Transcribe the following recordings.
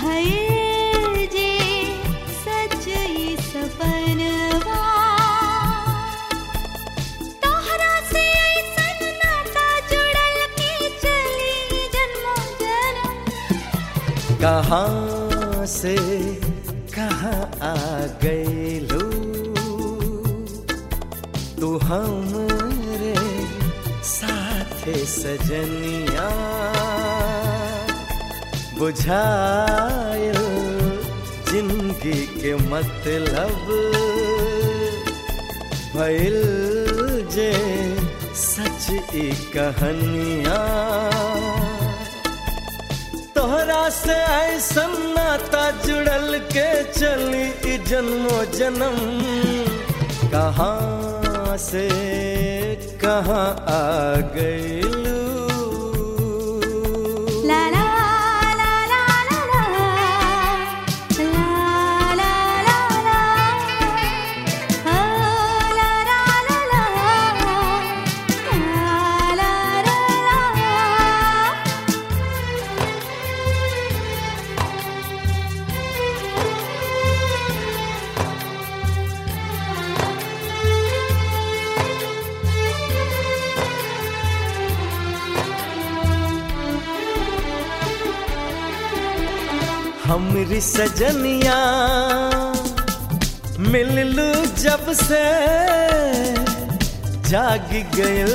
भयल जे सच ई सपनवा तोहरा से ऐसन नाता जुड़ल के चली जन्मों जन्म कहाँ से कहाँ आ गईलू तू हमरे साथे सजनिया बुझायल जिंदगी के मतलब भइल जे सच ई कहानिया तोहरा से ऐसन नाता जुड़ल के चली ई जन्मो जन्म कहाँ से कहाँ आ गईलू ला ला ला ला ला ला ला ला ला ला ओ ला ला ला ला ला ला ला हमरी सजनिया मिललू जब से जाग गयल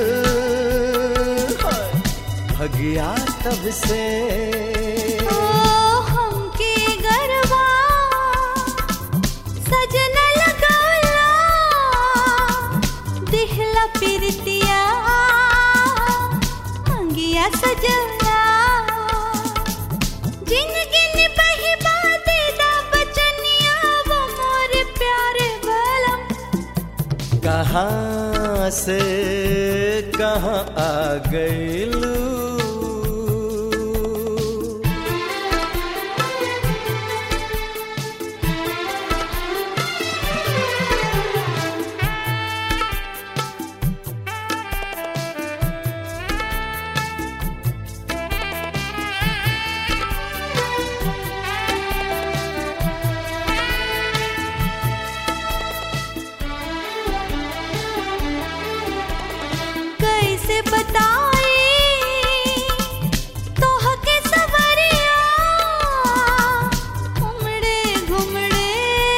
भगिया तब से ओ हमके गरबा सजना लगाला दिहला पिरतिया अंगिया सजना जिंदगी ने बही बाते दा बचनिया वो मोर प्यारे बलम कहाँ से कहाँ आ गईलू कैसे बताई तोह के सवरिया उमड़े घुमड़े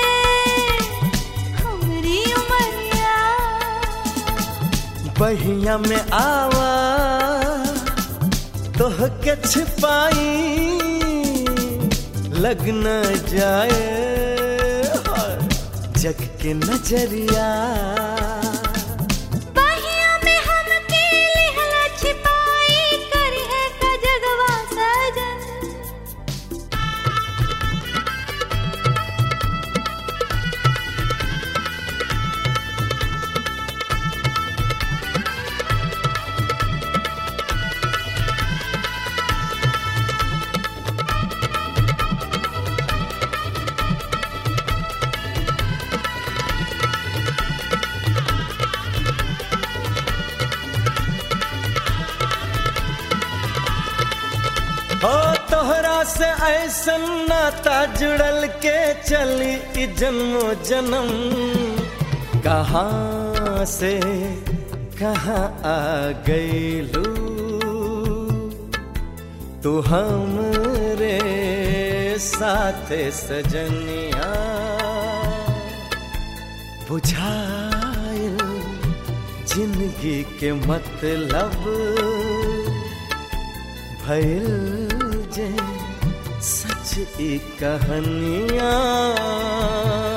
हमरी उमरिया बहिया में आवा तोह के छिपाई लग न जाए जग के नजरिया बहिया में हमके लिहला छिपाई करी है का जगवा सजन हो तोहरा से ऐसन नाता जुड़ल के चली ई जन्मो जन्म कहाँ से कहाँ आ गईलू तू हमरे साथे सजनिया बुझायल जिंदगी के मतलब भइल जे सच ई कहानियाँ